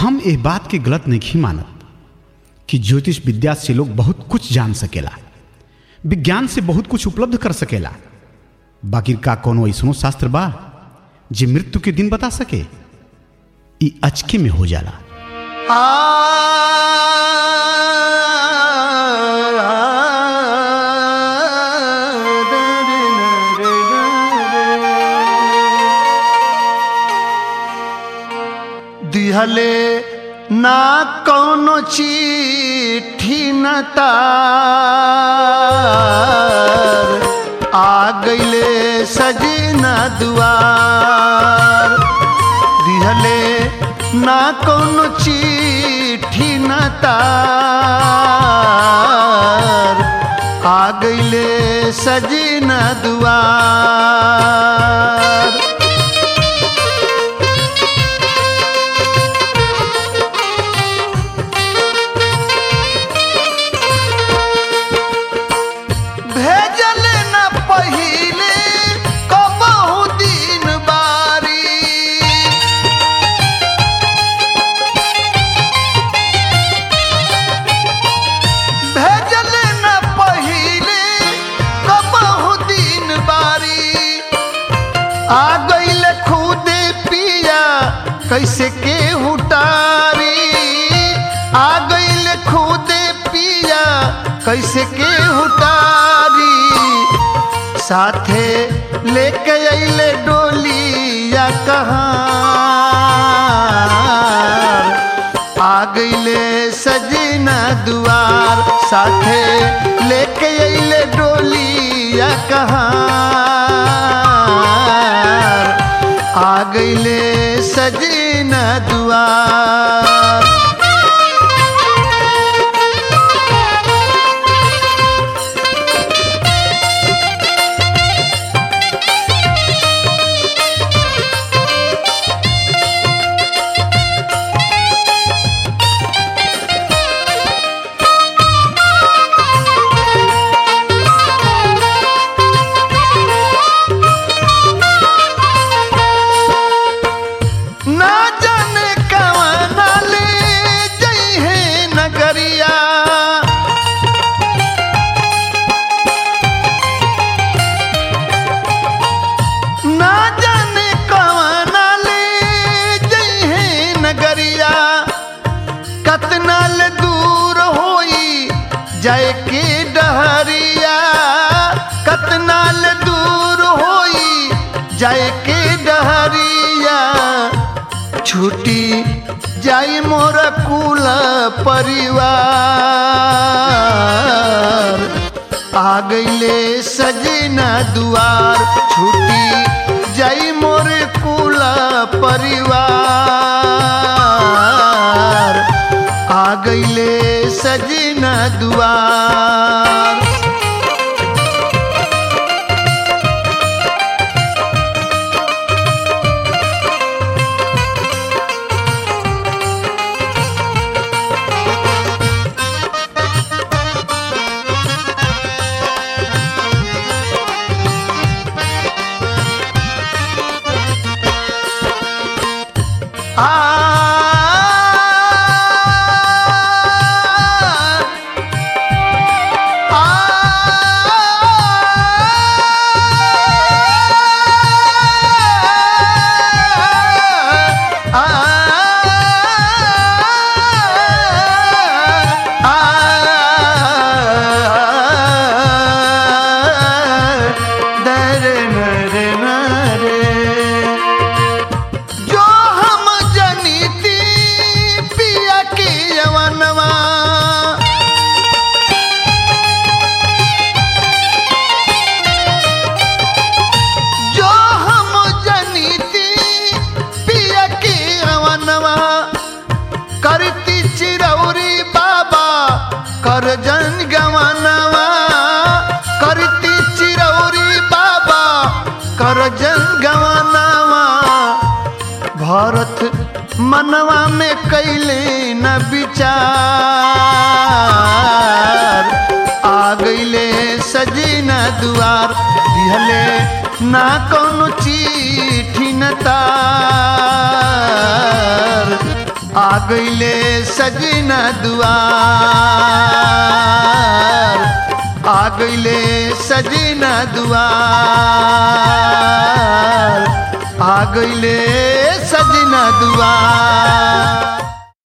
हम ए बात के गलत नहीं मानत कि ज्योतिष विद्या से लोग बहुत कुछ जान सकेला विज्ञान से बहुत कुछ उपलब्ध कर सकेला बाकी का कोनो ऐसनो शास्त्र बा जे मृत्यु के दिन बता सके ई अचके में हो जाला दिहले ना कौनो चिट्ठी न तार आ गईले सजना दुआर दिहले ना कौनो चिट्ठी न तार आ गईले सजना दुआर भेजल न पहिले कबहू दिन बारी भेजल न पहिले कबहू दिन बारी आ गईल खुदे पिया कैसे के हुटारी आ गईल खुदे पिया कैसे के हुटारी साथे लेके अइले डोलिया कहाँ आ गईले सजना दुआर साथे लेके अइले डोलिया कहाँ आ गईले सजना दुआर ना जाने कवना ले जइहे नगरिया ना जाने कवना ले जइहे नगरिया कतना ले दूर होई जाए के डहरिया कतना ले दूर होई जाए के डहरिया छुटी जाई मोर कुल परिवार आ गईले सजना दुआर छुटी जाई मोर कुल परिवार आ गईले सजना दुआर जो हम जनीती पिया की यवनवा जो हम जनीती पिया की यवनवा करती चिरौरी बाबा कर जन गवनवा करती चिरौरी बाबा कर जन गवनवा भरत मनवा में कैले न विचार आ गईले सजना दुआर दिहले ना कौनो चिट्ठी न तार आ गईले सजना दुआर आ गईले सजना दुआर आ गईले सजना दुआर